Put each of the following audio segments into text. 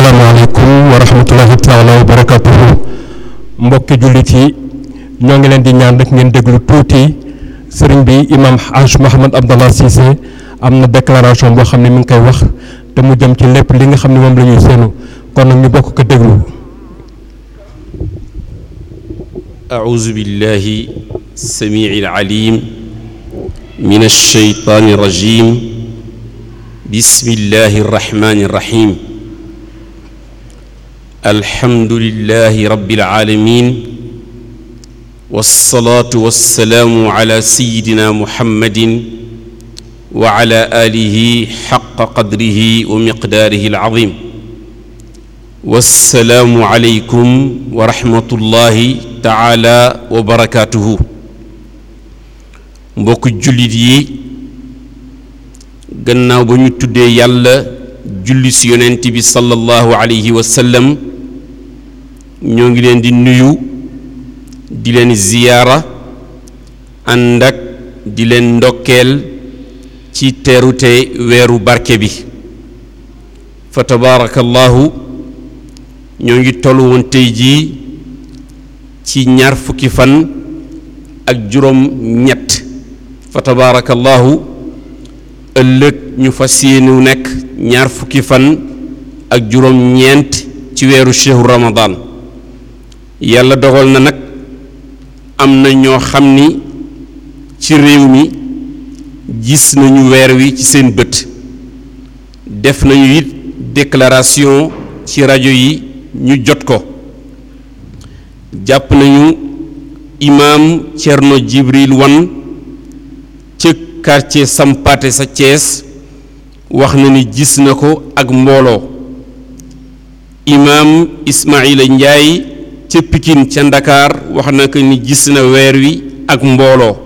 asalaamaaleykum wa rahmatullahi taala wa barakatuhu mbokki jullit yi ñoo ngi leen di ñaan rek ngeen déglu tuuti sëriñ bi imam Haj Mouhamad Abdallah Cissé am na déclaration boo xam ne mi ngi koy wax te mu jëm ci lépp li nga xam ne moom la ñuy seenu kon nag ñu bokk ko déglu أعوذ بالله السميع العليم من الشيطان الرجيم بسم الله الرحمن الرحيم الحمد لله رب العالمين والصلاة والسلام على سيدنا محمد وعلى آله حق قدره ومقداره العظيم والسلام عليكم ورحمة الله تعالى وبركاته mbokk jullit yi gannaaw ba ñu tuddee yàlla julli si yonent bi sallallahu alayhi wa sallam ñoo ngi leen di nuyu di leen ziyaara ànd ak di leen ndokkeel ci teerute weeru barke bi fa tabaarakallahu ñoo ngi tollu woon tey jii ci ñaar fukki fan ak juróom ñett fa tabaarakallahu ëllëg ñu fas yéenu nekk ñaar fukki fan ak juróom ñeent ci weeru shehru ramadan yàlla dogal na nag am na ñoo xam ni ci réew mi gis nañu weer wi ci seen bët def nañu it déclaration ci rajo yi ñu jot ko jàpp nañu imaam Cerno Jibril Wan ca quartier Sampaate sa Thiès wax na ni gis na ko ak mbooloo imaam Ismaila Njaay ca Pikin ca Ndakaar wax na ko ni gis na weer wi ak mbooloo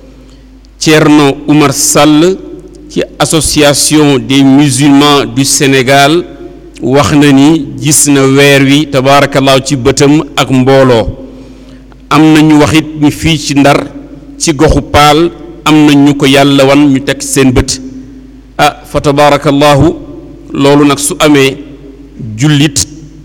Cerno Umar Sall ci association des musulmans du Sénégal wax na ni gis na weer wi tabaarakallaahu ci bëtam ak mbooloo am na ñu wax it ni fii ci ndar ci goxu paal am na ñu ko yàlla wan ñu teg seen bët ah fa tabaarakallaahu loolu nag su amee jullit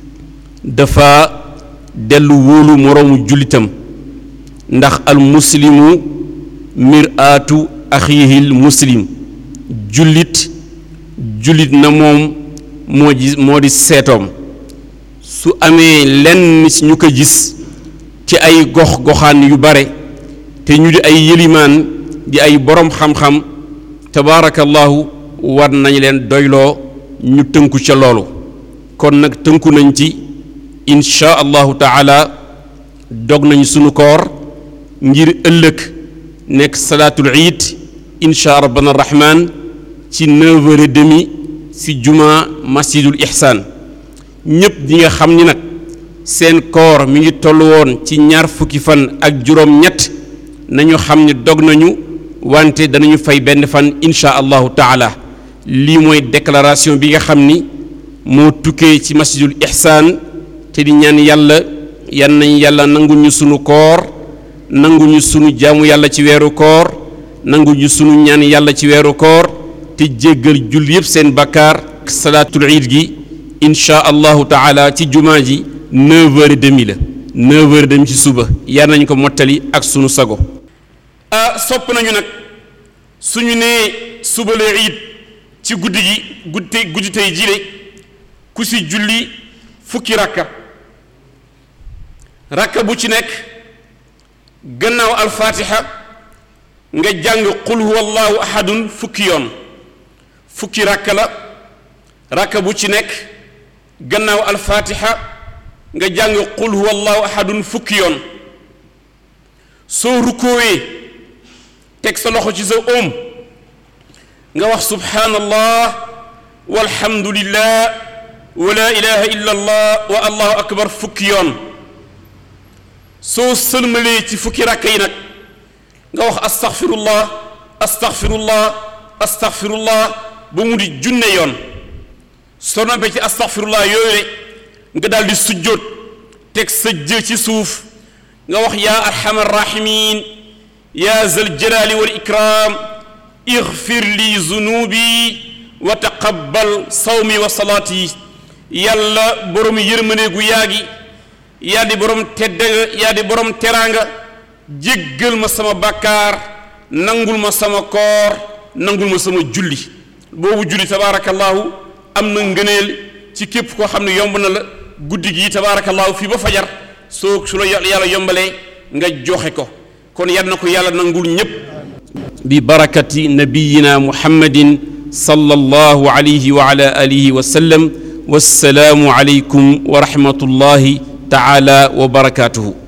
dafa dellu wóolu moroomu jullitam ndax al muslimu miraatu axihil muslim jullit jullit na moom moo ji moo di seetoom su amee lenn ci ñu ko gis ci ay gox goxaan yu bare te ñu di ay yëlimaan di ay boroom xam-xam tabaarakallahu war nañ leen doyloo ñu tënku ca loolu kon nag tënku nañ ci insha allahu taala dog nañ sunu koor ngir ëllëg nekk salaatul iid insha rabbana rahman ci neuf heures et demi ci juma masjidul ihsaan ñépp di nga xam ni nag seen koor mi ngi toll woon ci ñaar fukki fan ak juróom ñett nañu xam ni dog nañu wante danañu fay benn fan insha allahu taala lii mooy déclaration bi nga xam ni moo tukkee ci masjidul ihsaan te di ñaan yàlla yan nañ yàlla nanguñu sunu koor nanguñu sunu jaamu yàlla ci weeru koor nanguñu sunu ñaan yàlla ci weeru koor te jéggal jul yépp seen bakkaar salaatul iid gi insha allahu taala ci jumaa ji neuf heures et demi la neuf heures et demi ci suba yar nañ ko mottali ak sunu sago ah sopp nañu nag suñu nee suba la iid ci guddi gi guddi tey guddi tey jile ku si julli fukki rakka rakka bu ci nekk gannaaw alfaatiha nga jàng qul huwa allahu ahadun fukki yoon fukki rakka la rakka bu ci nekk gannaaw alfaatiha nga jàng qul huwa allahu ahadun fukki yoon soo rukkoowee teg sa loxo ci sa óom nga wax subhaanallah walhamdulillah wa la ilaha illa allah wa allahu akbar fukki yoon soo sëlmalee ci fukki rakka yi nag nga wax astaghfirullah astaghfirullah astaghfirullah ba mu di junne yoon soo noppee ci astaghfirullah yooyu nga daal di sujjóot teg sa jë ci suuf nga wax yaa arhamar rahimin yaa zal jalali wal ikram igfir li zunubi wa taqabbal sawmi wa salaati yàlla borom yërmande gu yaa gi yaa di borom tedd yaa di borom teraanga jéggal ma sama bàkkaar nangul ma sama koor nangul ma sama julli boobu julli tabaarakallaahu am na ngëneel ci képp koo xam ne yomb na la guddi gi tabaarakallaahu fii ba fajar soo su la yàlla yombalee nga joxe ko kon yal na ko yàlla nangul ñépp bi barakati nabiyina muhammadin sallallahu alayhi wa ala alihi wa sallam wassalaamu alaykum wa rahmatullahi taala wa barakatuhu